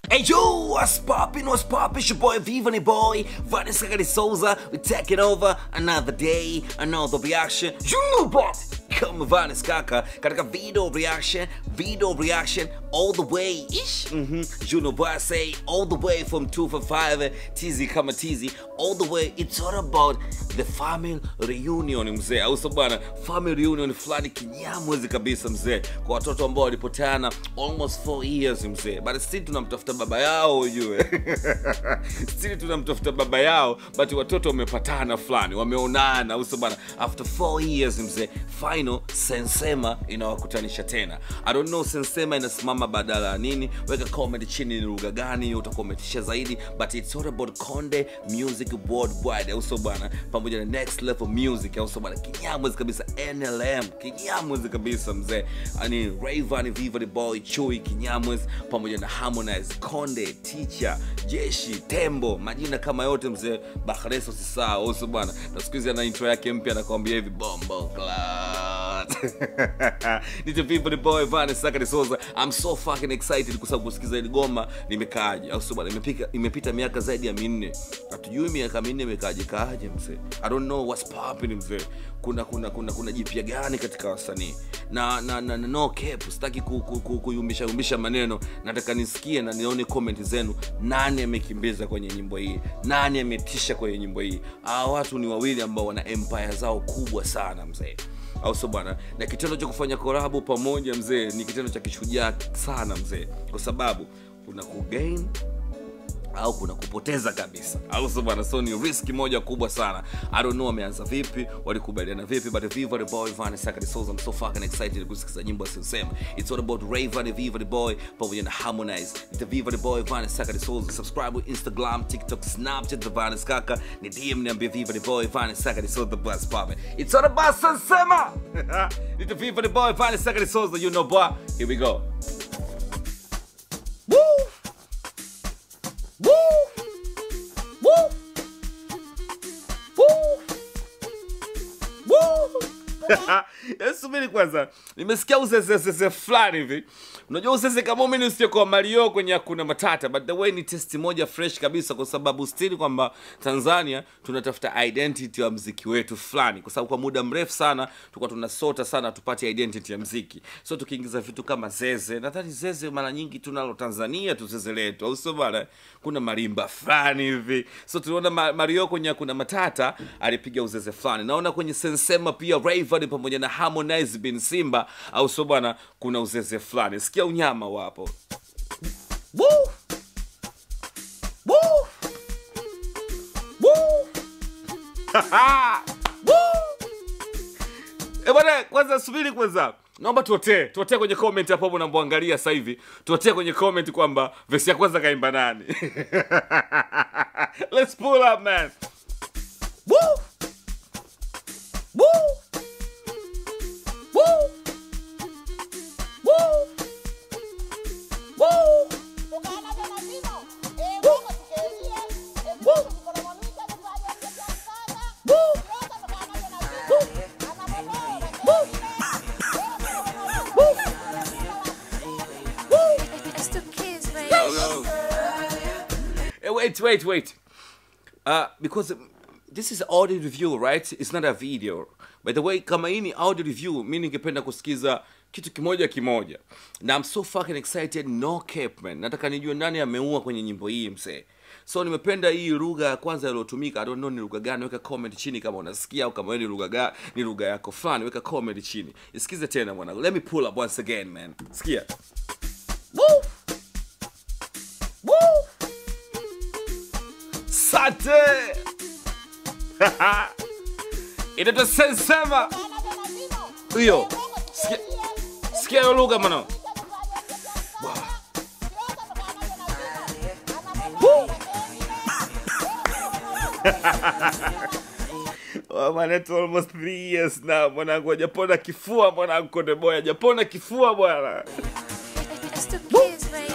Hey yo, what's poppin', what's poppin'? It's your boy Vivani Boy, Vanessa Gadi Souza. We're taking over another day, another reaction. You know what? Kama Vanis Kaka, katika video reaction, video reaction all the way ish. Mm-hmm. You know what I say, all the way from 245 TZ kama TZ, all the way. It's all about the family reunion mzee, au sio bwana? Family reunion fulani kinyamwezi kabisa mzee, kwa watoto ambao walipoteana almost 4 years mzee, but still tunamtafuta baba yao ujue still tunamtafuta baba yao, but watoto wamepatana fulani, wameonana, au sio bwana? After 4 years mzee, final Sensema inawakutanisha tena. I don't know Sensema inasimama badala ya nini. Weka comment chini ni lugha gani utakuwa umetisha zaidi, but it's all about Konde Music Worldwide, au sio bwana, pamoja na Next Level Music, au sio bwana, kinyamwezi kabisa NLM, kinyamwezi kabisa mzee, ani Rayvanny, Viva the Boy, Chui kinyamwezi, pamoja na Harmonize, Konde, Teacher, Jeshi, Tembo, majina kama yote mzee, Bakhresa usisahau, au sio bwana, na siku hizi ana intro yake mpya anakuambia hivi bombo class Nito people the boy Vanessa Sakari Souza. I'm so fucking excited kwa sababu kusikiza hili goma limekaaje. Au sio bwana? Imepika imepita miaka zaidi ya minne. Hatujui miaka minne imekaaje kaaje mzee. I don't know what's popping mzee. Kuna kuna kuna kuna jipya gani katika wasanii? Na na, na, na no cap, sitaki ku, ku, ku, kuyumbisha yumbisha maneno. Nataka nisikie na nione comment zenu. Nani amekimbiza kwenye nyimbo hii? Nani ametisha kwenye nyimbo hii? Hawa watu ni wawili ambao wana empire zao kubwa sana mzee au sio bwana na kitendo cha kufanya korabu pamoja mzee ni kitendo cha kishujaa sana mzee kwa sababu kuna kugain au kuna kupoteza kabisa au sio bwana so ni riski moja kubwa sana i don't know wameanza vipi walikubaliana vipi but viva the boy Vanessa Sakari Souls I'm so fucking excited kusikiza nyimbo asiyosema it's all about Rayvanny Viva the boy pamoja na Harmonize the Viva the boy Vanessa Sakari Souls subscribe with Instagram TikTok Snapchat the Vanessa Kaka ni DM niambie Viva the boy Vanessa Sakari Souls the bus popping it's all about sema it's the Viva the boy Vanessa Sakari Souls you know boy here we go Woo! Woo! Woo! Woo! Woo! Yaani subiri kwanza nimesikia uzezezeze fulani hivi unajua uzeze kama mimi usiokuwa mario kwenye hakuna matata but the way ni test moja fresh kabisa kwa sababu still kwamba tanzania tunatafuta identity ya mziki wetu fulani kwa sababu kwa muda mrefu sana tulikuwa tunasota sana tupate identity ya mziki so tukiingiza vitu kama zeze nadhani zeze mara nyingi tunalo tanzania tu zeze letu au sio bana kuna marimba fulani hivi so tunaona ma- mario kwenye kuna matata alipiga uzeze fulani naona kwenye sensema pia Rayvanny pamoja na harmonize bin simba au sio bwana kuna uzeze fulani sikia unyama wapo Woo! Woo! Woo! Woo! Eh, bwana kwanza subiri kwanza naomba tuotee tuotee kwenye comment hapo unamwangalia sasa hivi tuotee kwenye comment kwamba vesi ya kwanza kaimba nani let's pull up man Woo! Woo! Woo! Woo! Woo! It's the kids, baby. Eh, wait, wait, wait. Uh, because um, this is audio review, right? It's not a video. By the way, kama hii ni audio review, mi ningependa kusikiza kitu kimoja kimoja. Na I'm so fucking excited, no cap man. Nataka nijue nani ameua kwenye nyimbo hii msee. So nimependa hii lugha ya kwanza iliyotumika. I don't know ni lugha gani. Weka comment chini kama unasikia au kama wewe ni lugha gani, ni lugha yako fulani. Weka comment chini. Isikize tena mwanangu. Let me pull up once again, man. Sikia. Woo! Woo! Sante! Inaitwa Sensema. Hiyo. Sikia- Sikia hiyo lugha mwana. Oh, man, it's almost three years now mwanangu hajapona kifua mwanangu konde boy hajapona kifua bwana It's the kids, baby.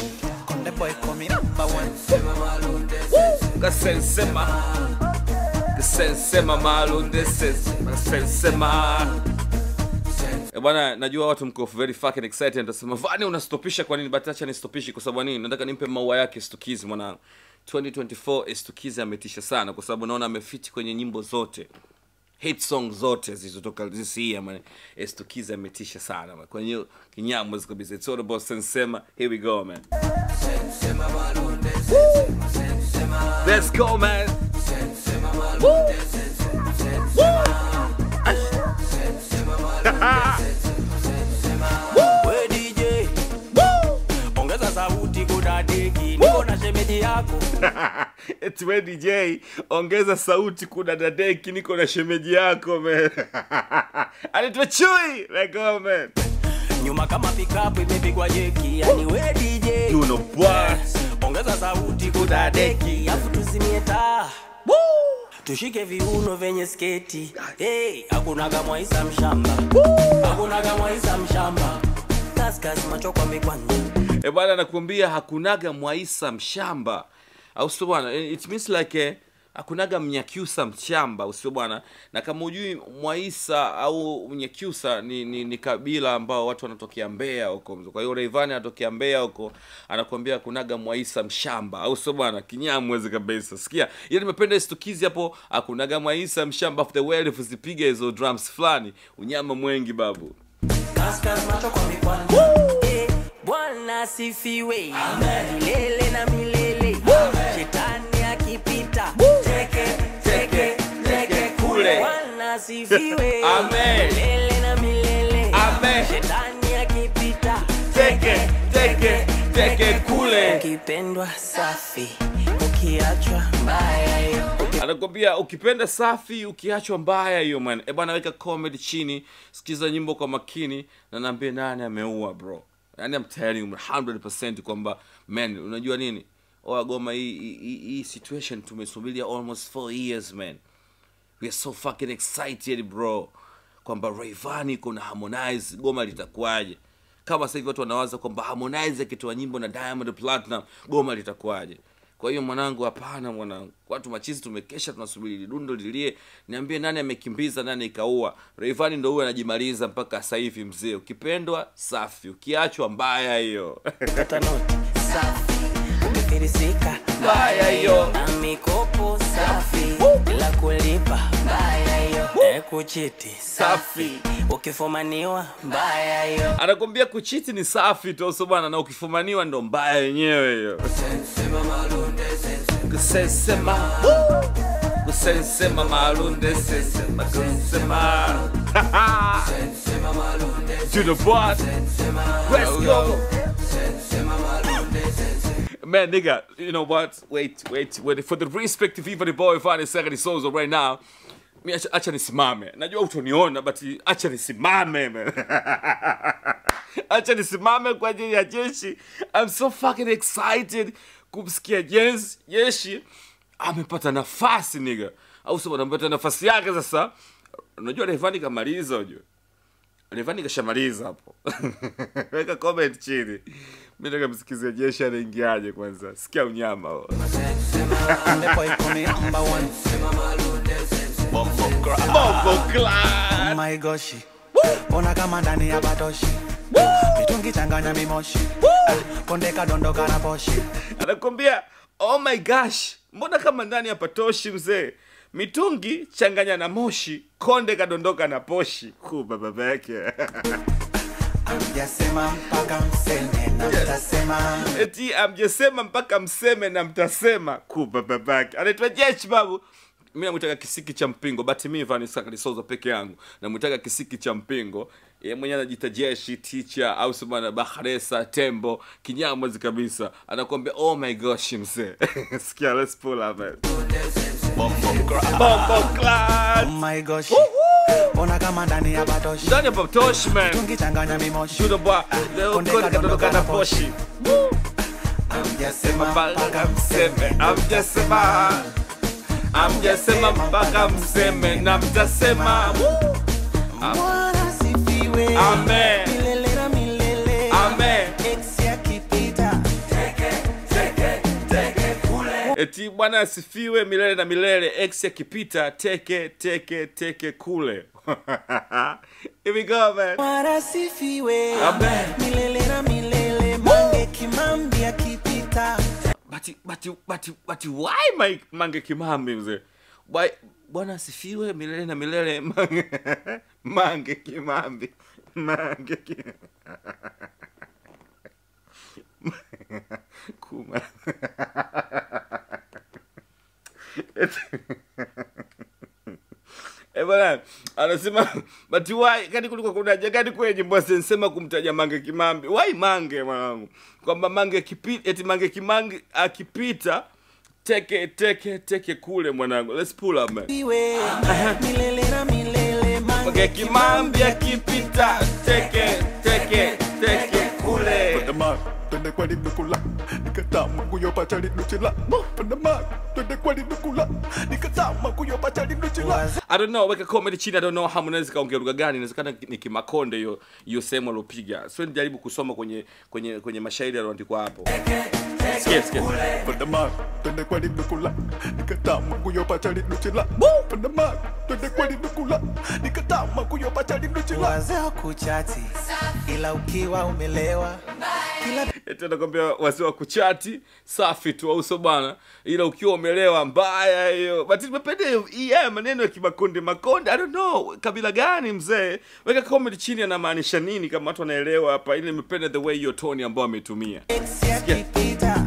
Conde boy coming number one. kasensema sensema malunde sensema sensema Eh, bwana najua watu mko very fucking excited nitasema vani unastopisha kwa nini but acha nistopishe kwa sababu nini nataka nimpe maua yake stukizi mwanangu 2024 stukizi ametisha sana kwa sababu naona amefiti kwenye nyimbo zote hit song zote zilizotoka this year man stukizi ametisha sana man. kwa hiyo kinyamwezi kabisa it's all about sensema here we go man let's go man We DJ ongeza sauti kudadeki, niko na shemeji yako eti we dj ongeza sauti kuna dadeki niko na shemeji yako man anaitwa chui lego man nyuma kama pikapu imepigwa jeki, yani we DJ you know what ongeza sauti kudadeki, afu tuzimie taa tushike viuno vyenye sketi hey, hakuna kamwaisa mshamba hakuna kamwaisa mshamba kaskas macho kwa mikwanja e bwana nakuambia hakunaga mwaisa mshamba au sio bwana Eh, it means like eh, hakunaga mnyakyusa mshamba usio bwana na kama ujui mwaisa au mnyakyusa ni, ni, ni kabila ambao watu wanatokea mbea huko kwa hiyo Rayvanny anatokea mbea huko anakuambia hakunaga mwaisa mshamba au sio bwana kinyamwezi kabisa sikia ile nimependa istukizi hapo hakunaga mwaisa mshamba of the world zipiga hizo drums fulani unyama mwengi babu Kaskas macho kwa mikwanja Eh, Bwana sifiwe milele na milele shetani akipita teke teke teke kule. Bwana sifiwe Amen. milele na milele Amen. shetani akipita teke teke teke kule ukipendwa safi ukiachwa mbaya hiyo anakwambia ukipenda safi ukiachwa mbaya hiyo man e bwana weka comedy chini sikiza nyimbo kwa makini na naambie nani ameua bro yani I'm telling you 100% kwamba man unajua nini oa goma hii hii- hii hii situation tumesubiria almost 4 years man we are so fucking excited bro kwamba Rayvanny iko na Harmonize goma litakuwaje kama sasa hivi watu wanawaza kwamba Harmonize akitoa nyimbo na Diamond Platinum goma litakuwaje kwa hiyo mwanangu hapana mwanangu watu machizi tumekesha tunasubiri dundo lilie niambie nani amekimbiza nani ikaua Rayvanny ndo huyo anajimaliza mpaka sasa hivi mzee ukipendwa safi ukiachwa mbaya hiyo Kata noti safi umefirisika Mbaya hiyo. na mikopo safi bila kulipa mbaya hiyo e kuchiti safi ukifumaniwa mbaya hiyo anakwambia kuchiti ni safi tu so bwana na ukifumaniwa ndo mbaya yenyewe hiyo kusesema kusesema malunde sesema kusema to the boss let's go Man, nigga, you know what? Wait, wait, wait. For the respect of even the boy Vani Second Souls right now, mi acha, acha nisimame. Najua utoniona, but acha nisimame, man. acha nisimame kwa ajili ya jeshi. I'm so fucking excited kumsikia Jens jeshi amepata nafasi nigga. Au sema amepata nafasi yake sasa. Unajua Rayvanny kamaliza unajua. Rayvanny kashamaliza hapo. Weka comment chini. Mimi nataka msikizie jeshi anaingiaje kwanza. Sikia unyama huo. The boy come number one. Bongo Oh Clan. my gosh. Ona kama ndani ya batoshi. Mitungi changanya mimoshi. Ah, Konde kadondoka na poshi. Anakwambia, "Oh my gosh, mbona kama ndani hapa toshi mzee? Mitungi changanya na moshi, konde kadondoka na poshi." Kuba baba yake. Amjasema mpaka mseme na mtasema. Eti amjesema mpaka mseme na mtasema. Kuba baba yake. Anaitwa Jesh babu. Mimi namwitaga kisiki cha mpingo, but mimi Vanessa Kalisoza peke yangu. Namwitaga kisiki cha mpingo. Yeye mwenyewe anajiita jeshi teacher au sema Bahresa tembo kinyamwezi kabisa. Anakuambia oh my gosh mzee. Sikia let's pull up man. Bombo Oh Clan. my gosh. Ona kama ndani ya batoshi. Ndani hapa Tosh man. Mitungi changanya mimoshi. Judo bwa. Leo Konde konde kadondoka na poshi. Amjasema mpaka mpaka mseme mseme. amjasema amjasema mpaka mseme na mtasema Bwana sifiwe. Amen. Milele na milele. Amen. Ex yakipita. eti bwana asifiwe milele na milele x akipita teke teke teke kule Here we go, man. Warasifiwe Amen. milele na milele, mange kimambi akipita But, but, but, but why my mange kimambi mzee Why- bwana asifiwe milele na milele mange, mange kimambi mange ki- kuma Eh, bwana anasema but why kani kulikuwa kuna haja gani kwenye nyimbo asensema kumtaja mange kimambi why mange mwanangu kwamba mange kipi, eti mange kimangi akipita teke teke teke kule mwanangu let's pull up man iwe milele na milele, mange mange kimambi akipita teke teke teke kule Pandama, twende kwa linukula nikatama kuyopacha linuchila Pandama, twende kwa linukula nikatama kuyopacha linuchila I don't know, weka comment chini. I don't know Harmonize kaongea lugha gani. Inawezekana ni Kimakonde hiyo hiyo sehemu aliopiga. So nijaribu kusoma kwenye kwenye kwenye mashairi yaliyoandikwa hapo. Sikia, sikia. Pandama, twende kwa linukula nikatama kuyopacha linuchila Pandama, twende kwa linukula nikatama kuyopacha linuchila wazee kuchati, ila ukiwa umelewa kila Eti anakwambia wazee wa kuchati safi tu au sio bana, ila ukiwa umelewa mbaya hiyo. But nimependa hiyo hii haya maneno ya Kimakonde Makonde. I don't know kabila gani mzee. Weka comment chini anamaanisha nini kama watu wanaelewa hapa. Ile nimependa the way hiyo tone ambayo ametumia. ex akipita,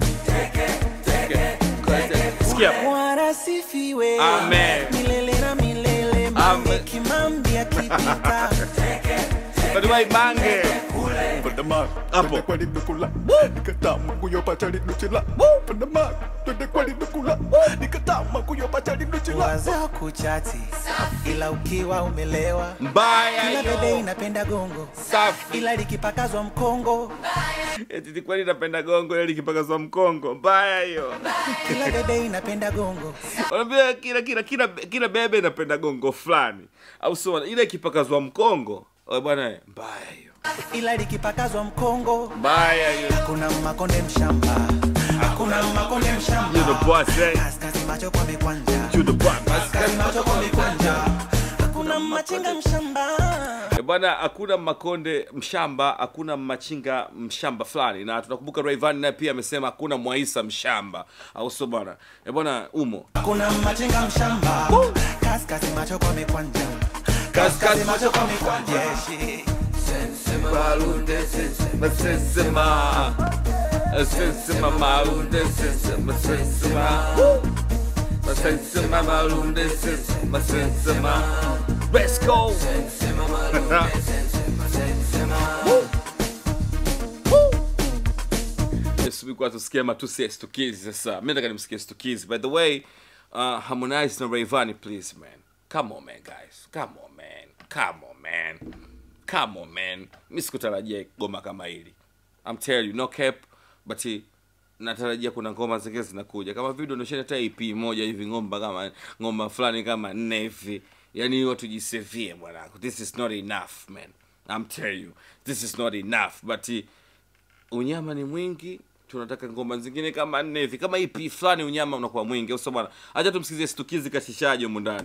Sikia. warasifiwe Amen. milele na milele, mange Amen. kimambi akipita But why mange? Pandama, Hapo. twende kwa linukula nikatama kuyopacha linuchila Pandama, twende kwa linukula nikatama kuyopacha linuchila wazee kuchati, ila ukiwa umelewa Mbaya kila bebe hiyo. inapenda gongo, Safi. ila likipakazwa mkongo, Eti ni kweli napenda gongo ile likipakazwa mkongo. Mbaya hiyo. kila bebe inapenda gongo, Wanaambia kila kila kila kila bebe inapenda gongo fulani. Au sio? Ile ikipakazwa mkongo. Oh bwana, mbaya hiyo. ila likipakazwa mkongo Mbaya hiyo. Hakuna makonde mshamba, hakuna makonde mshamba. You the boss, eh? Kaskazi macho kwa mikwanja, You the boss. kaskazi macho kwa mikwanja. Hakuna machinga mshamba. Eh, bwana hakuna makonde mshamba hakuna machinga mshamba fulani na tunakumbuka Rayvanny naye pia amesema hakuna mwaisa mshamba au sio bwana eh bwana umo Hakuna machinga mshamba. Kaskazi macho kwa mikwanja, Kaskazi kaskazi macho kwa mikwanja. Yeshi. Sensema Sensema malunde Sensema Sensema Sensema malunde Sensema Sensema Let's go Subiri tusikie matusi ya stukizi sasa. Mimi nataka nimsikie stukizi. By the way, uh, Harmonize na Rayvanny please man. Come on man guys. Come on man. Come on man. Come on man. Mimi sikutarajia goma kama hili. I'm telling you no cap but eh, natarajia kuna ngoma zingine zinakuja kama video ndio hata EP moja hivi ngomba kama ngoma fulani kama nne hivi yani hiyo tujisevie mwanangu this is not enough man I'm telling you this is not enough but eh, unyama ni mwingi tunataka ngoma zingine kama nne hivi kama EP fulani unyama unakuwa mwingi au sio bwana acha tumsikizie stukizi kashishaje humu ndani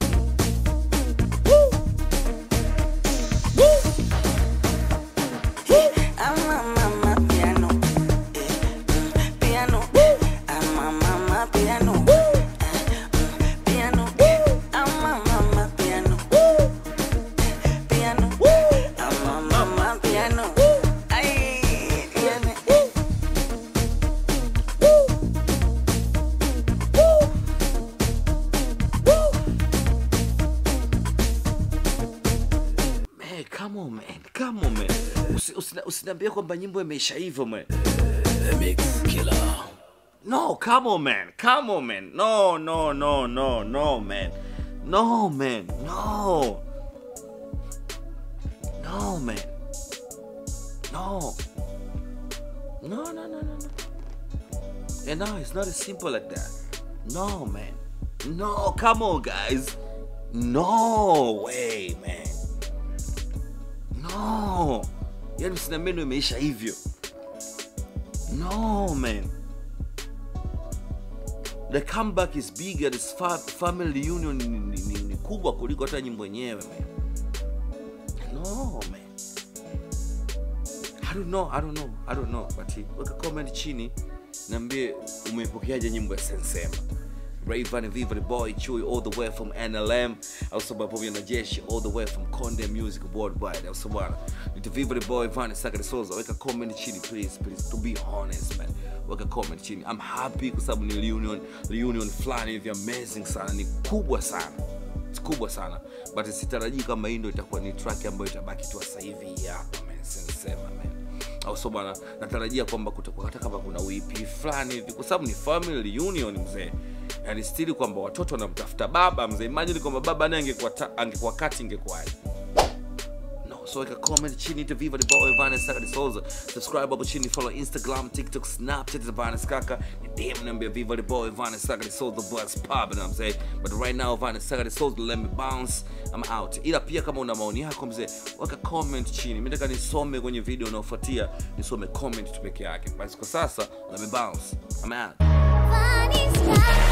Ama mama piano, eh, mm, piano. Ama mama piano, eh, mm, piano. Ama mama piano, piano. Ama mama piano. Ay, piano. Man, come on man, come on man. Usi- usina- Usiniambie kwamba nyimbo imeisha hivyo man. No, come on man, come on man. No, no, no, no, no man. No man, no. No man. No. No, no, no, no, no. And no, it's not as simple like that. No man. No, come on guys. No way man. No. Yaani sina meno imeisha hivyo. No man. the comeback is bigger this fa family reunion ni, ni, ni, ni kubwa kuliko hata nyimbo yenyewe man no man I don't know, I don't know, I don't know. But weka comment chini niambie umeipokeaje nyimbo ya Sensema. Rayvan Viva the boy Chui all the way from NLM also pamoja na Jeshi all the way from Konde Music Worldwide also bwana nita Viva the boy Van Saka Soza weka comment chini please please to be honest man weka comment chini I'm happy kwa sababu ni reunion reunion fulani hivi amazing sana ni kubwa sana It's kubwa sana but sitarajii kama hii ndo itakuwa ni track ambayo itabaki tu sasa hivi hapa man Sensema man au so bwana natarajia kwamba kutakuwa hata kama kuna wip fulani hivi kwa sababu ni family reunion mzee yani stili kwamba watoto wanamtafuta baba mzee imagine kwamba baba naye angekuwa ta- angekuwa kati ingekuwaje no so weka comment chini to viva the boy Vanes Kaka de Souza subscribe hapo chini follow Instagram TikTok Snapchat za Vanes Kaka ni DM niambia viva the boy Vanes Kaka de Souza boys pub and I'm saying but right now Vanes Kaka de Souza let me bounce I'm out ila pia kama una maoni yako mzee weka comment chini mimi nataka nisome kwenye video inayofuatia nisome comment tu peke yake basi kwa sasa let me bounce I'm out Funny sky.